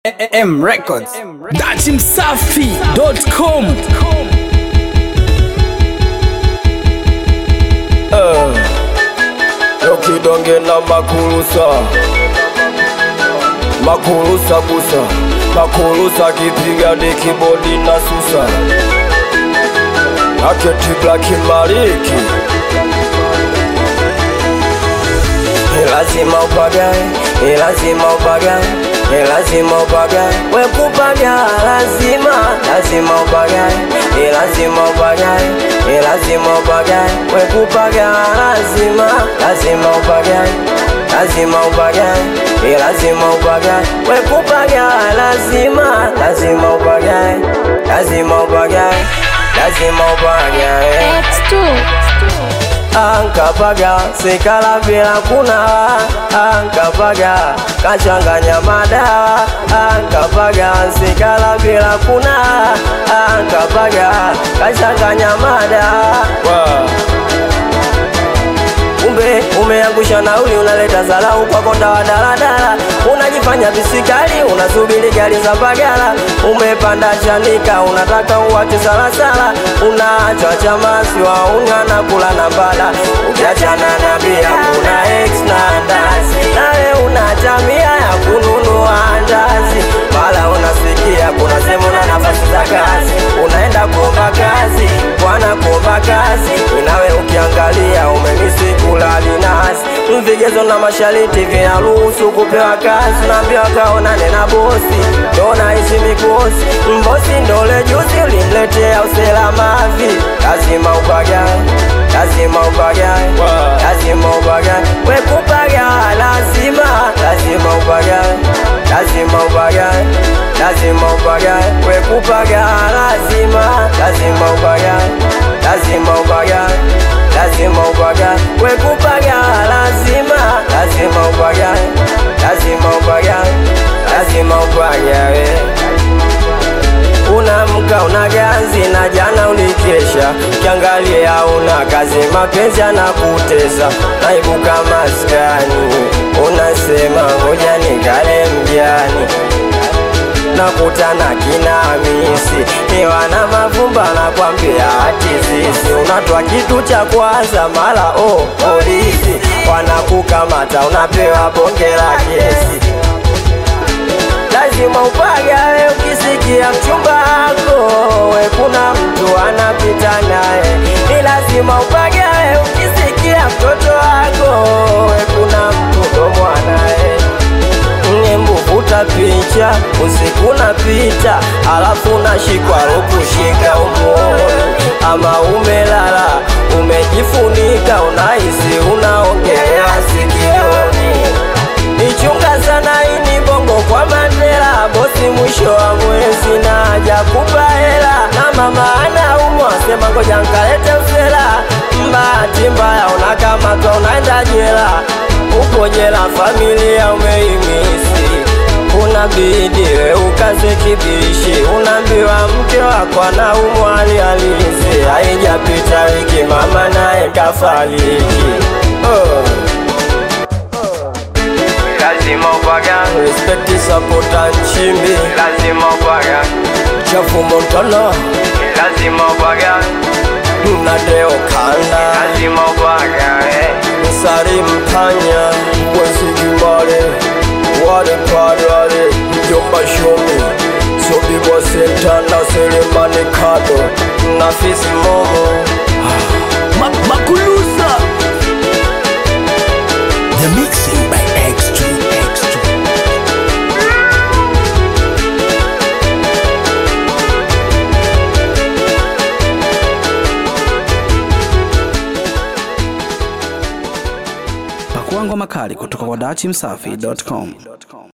M Records. datimsafi.com Lokidonge na makurusa makurusa busa makurusa kipiga ni kibodi na susa aketi blaki mariki Ni lazima upagae, ni lazima upagae, ni lazima upagae, we kupaga lazima, lazima upagae, ni lazima upagae, ni lazima upagae, we kupaga lazima, lazima upagae, lazima upagae, ni lazima upagae, we kupaga lazima, lazima upagae, lazima upagae, lazima upagae. X2 Ankapaga sikala bila kuna Ankapaga kachanganya madawa Ankapaga sikala bila kuna Ankapaga kachanganya madawa Kumbe umeangusha nauli, unaleta zalau kwa konda wa daladala, unajifanya bisikali, unasubiri gari za bagala, umepanda chanika, unataka uwache salasala, unaacha chamasi waunga na kula na mbala, ukiachana na bia kuna ex na ndazi, nawe una mia ya kununua ndazi, mala unasikia kuna sehemu na nafasi za kazi, unaenda kuomba kazi, bwana kuomba kazi, inawe ukiangalia umemisi kula linasi, vigezo na mashariti vinaruhusu kupewa kazi, naambiwa kaonane na bosi, ndo naishi mikosi, mbosi ndole juzi ulimletea usela mavi, lazima upagae, lazima upagae, lazima upagae, wekupaga lazima, lazima upagae, lazima upagae, lazima upagae, wekupaga lazima, lazima upagae, lazima upagae lazima upagae, wekupaga lazima, lazima upagae, lazima upagae, lazima upagae. Unamka una ganzi na jana ulikesha, kiangalia una kazi, mapenzi yanakutesa, naibuka maskani, unasema ngoja nikale mjani nakutana kina Hamisi niwana mavumba na kwambia ati sisi unatwa kitu cha kwanza mara oh, polisi wanakukamata unapewa bonge la kesi lazima upagawe ukisikia mchumba wako we kuna mtu anapita naye ni lazima upagawe ukisikia mtoto wako we kuna mtu ndo mwanaye vuta picha usiku napita, alafu unashikwa rukushika umuoni, ama umelala umejifunika, unahisi unaongelea sikioni. Ichunga sana ini bongo kwa Mandela, bosi mwisho wa mwezi na haja kupa hela, na mama anaumwa, sema ngoja nkalete msela. Mbahati mbaya unakamatwa, unaenda jela, upo jela, familia umeimisi unabidi we ukaze kibishi, unaambiwa mke wako anaumwa hali halisi, haijapita wiki mama naye kafariki. Oh. Lazima upaga respect sapota nchimbi, lazima upaga chafu Montana, lazima upaga na Deo Kanda, lazima upaga Msari Mpanya, Wezi Jumare, wale padwale mjomba shomi sobibwa senta na selemani kado na fisi momo Ma Makulusa The mixing by X2 X2 Pakua ngoma kali kutoka kwa datimsafi.com